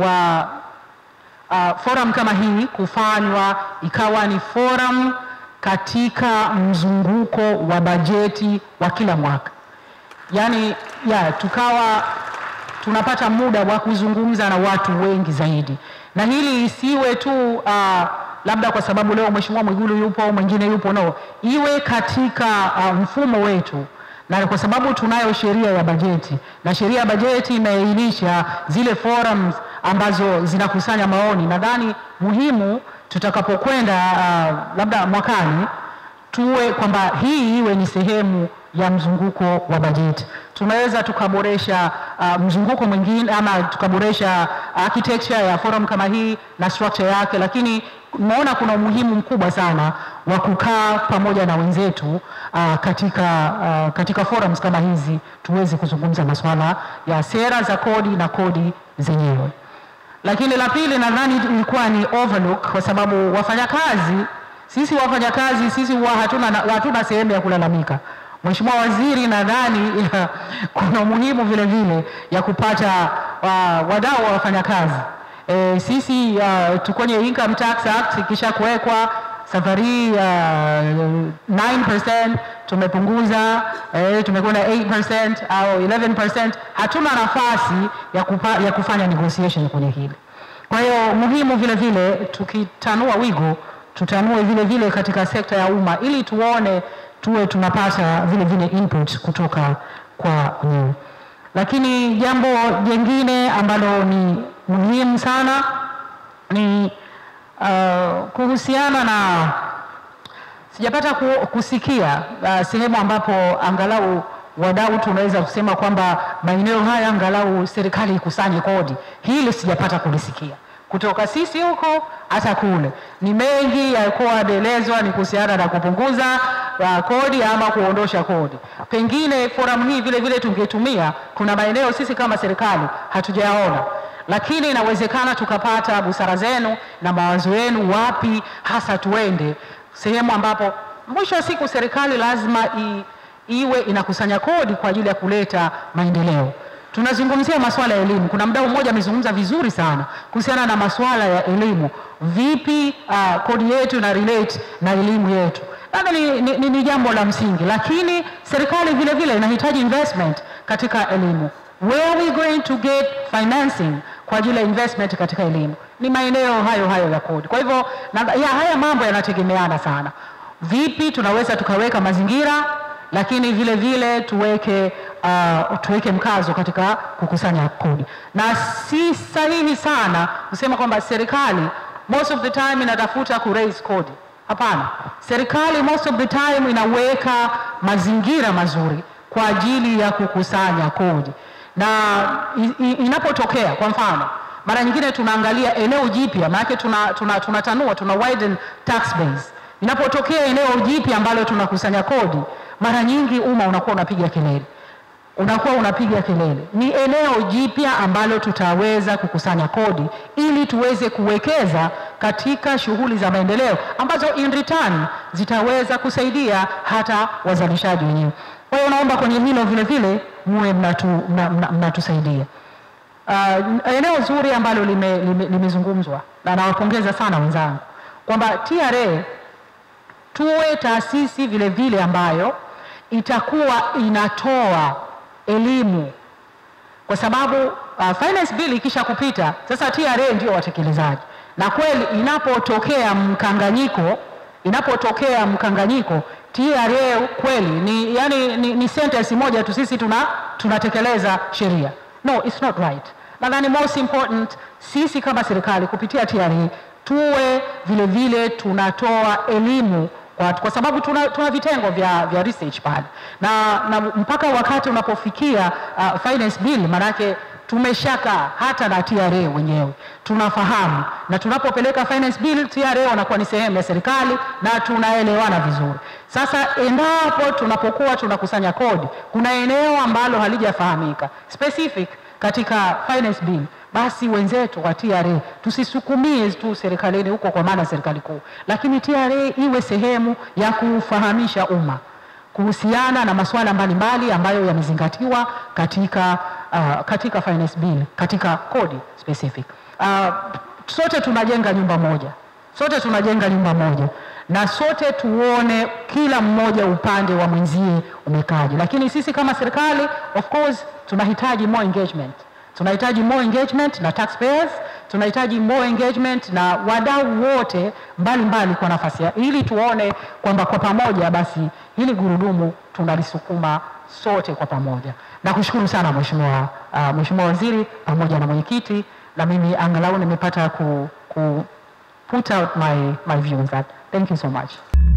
wa uh, forum kama hii kufanywa ikawa ni forum katika mzunguko wa bajeti wa kila mwaka, yaani ya tukawa tunapata muda wa kuzungumza na watu wengi zaidi, na hili isiwe tu uh, labda kwa sababu leo Mheshimiwa Mwigulu yupo au mwingine yupo, no, iwe katika uh, mfumo wetu na kwa sababu tunayo sheria ya bajeti na sheria ya bajeti imeainisha zile forums ambazo zinakusanya maoni. Nadhani muhimu tutakapokwenda uh, labda mwakani tuwe kwamba hii iwe ni sehemu ya mzunguko wa bajeti. Tunaweza tukaboresha uh, mzunguko mwingine ama tukaboresha architecture ya forum kama hii na structure yake, lakini naona kuna umuhimu mkubwa sana wa kukaa pamoja na wenzetu uh, katika, uh, katika forums kama hizi tuweze kuzungumza masuala ya sera za kodi na kodi zenyewe. Lakini la pili nadhani ilikuwa ni overlook kwa sababu wafanyakazi sisi wafanyakazi sisi huwa hatuna, hatuna sehemu ya kulalamika. Mheshimiwa Waziri, nadhani kuna umuhimu vile vile ya kupata uh, wadau wa wafanyakazi. E, sisi uh, tukwenye Income Tax Act ikisha kuwekwa safari uh, 9% tumepunguza eh, tumekwenda 8% au 11%. Hatuna nafasi ya, kupa, ya kufanya negotiation kwenye hili. Kwa hiyo muhimu vile vile tukitanua wigo tutanue vile vile katika sekta ya umma ili tuone tuwe tunapata vile vile input kutoka kwa nyinyi. Lakini jambo jingine ambalo ni muhimu sana ni uh, kuhusiana na sijapata ku, kusikia uh, sehemu ambapo angalau wadau tunaweza kusema kwamba maeneo haya angalau serikali ikusanye kodi. Hili sijapata kulisikia kutoka sisi huko hata kule. Ni mengi yalikuwa yanaelezwa ni kuhusiana na kupunguza uh, kodi ama kuondosha kodi. Pengine forum hii vile vile tungetumia, kuna maeneo sisi kama serikali hatujayaona, lakini inawezekana tukapata busara zenu na mawazo yenu, wapi hasa tuende, sehemu ambapo mwisho wa siku serikali lazima i, iwe inakusanya kodi kwa ajili ya kuleta maendeleo. Tunazungumzia masuala ya elimu. Kuna mdau mmoja amezungumza vizuri sana kuhusiana na masuala ya elimu, vipi uh, kodi yetu na relate na elimu yetu. Labda ni, ni, ni, ni jambo la msingi, lakini serikali vile vile inahitaji investment katika elimu. Where are we going to get financing kwa ajili ya investment katika elimu? Ni maeneo hayo hayo ya kodi. Kwa hivyo na, ya, haya mambo yanategemeana sana. Vipi tunaweza tukaweka mazingira lakini vile vile tuweke uh, tuweke mkazo katika kukusanya kodi, na si sahihi sana kusema kwamba serikali most of the time inatafuta ku raise kodi. Hapana, serikali most of the time inaweka mazingira mazuri kwa ajili ya kukusanya kodi, na inapotokea kwa mfano mara nyingine tunaangalia eneo jipya, maanake tunatanua tuna, tuna, tuna, tuna widen tax base. Inapotokea eneo jipya ambalo tunakusanya kodi mara nyingi umma unakuwa unapiga kelele, unakuwa unapiga kelele. Ni eneo jipya ambalo tutaweza kukusanya kodi ili tuweze kuwekeza katika shughuli za maendeleo ambazo in return zitaweza kusaidia hata wazalishaji wenyewe. Kwa hiyo naomba kwenye hilo vile vile muwe mnatusaidia. Mna, mna uh, eneo zuri ambalo limezungumzwa lime, lime na nawapongeza sana wenzangu kwamba TRA tuwe taasisi vile vile ambayo itakuwa inatoa elimu, kwa sababu uh, finance bill ikisha kupita sasa, TRA ndio watekelezaji, na kweli inapotokea mkanganyiko, inapotokea mkanganyiko TRA kweli ni, yani, ni, ni sentence moja tu, sisi tuna tunatekeleza sheria. No, it's not right. Nadhani most important sisi kama serikali kupitia TRA tuwe vile vile tunatoa elimu kwa, kwa sababu tuna, tuna vitengo vya, vya research pale na, na mpaka wakati unapofikia uh, finance bill manake tumeshaka hata na TRA wenyewe tunafahamu, na tunapopeleka finance bill TRA wanakuwa ni sehemu ya serikali na tunaelewana vizuri. Sasa endapo tunapokuwa tunakusanya kodi, kuna eneo ambalo halijafahamika specific katika finance bill basi wenzetu wa TRA tusisukumie tu serikalini huko, kwa maana serikali kuu, lakini TRA iwe sehemu ya kufahamisha umma kuhusiana na masuala mbalimbali ambayo yamezingatiwa katika, uh, katika finance bill, katika kodi specific. uh, sote tunajenga nyumba moja, sote tunajenga nyumba moja na sote tuone kila mmoja upande wa mwenzie umekaje, lakini sisi kama serikali of course tunahitaji more engagement, tunahitaji more engagement na taxpayers, tunahitaji more engagement na wadau wote mbalimbali kwa nafasi ya ili tuone kwamba kwa pamoja basi hili gurudumu tunalisukuma sote kwa pamoja. Nakushukuru sana Mheshimiwa uh, Mheshimiwa Waziri pamoja na mwenyekiti, na mimi angalau nimepata ku, ku put out my, my views that. Thank you so much.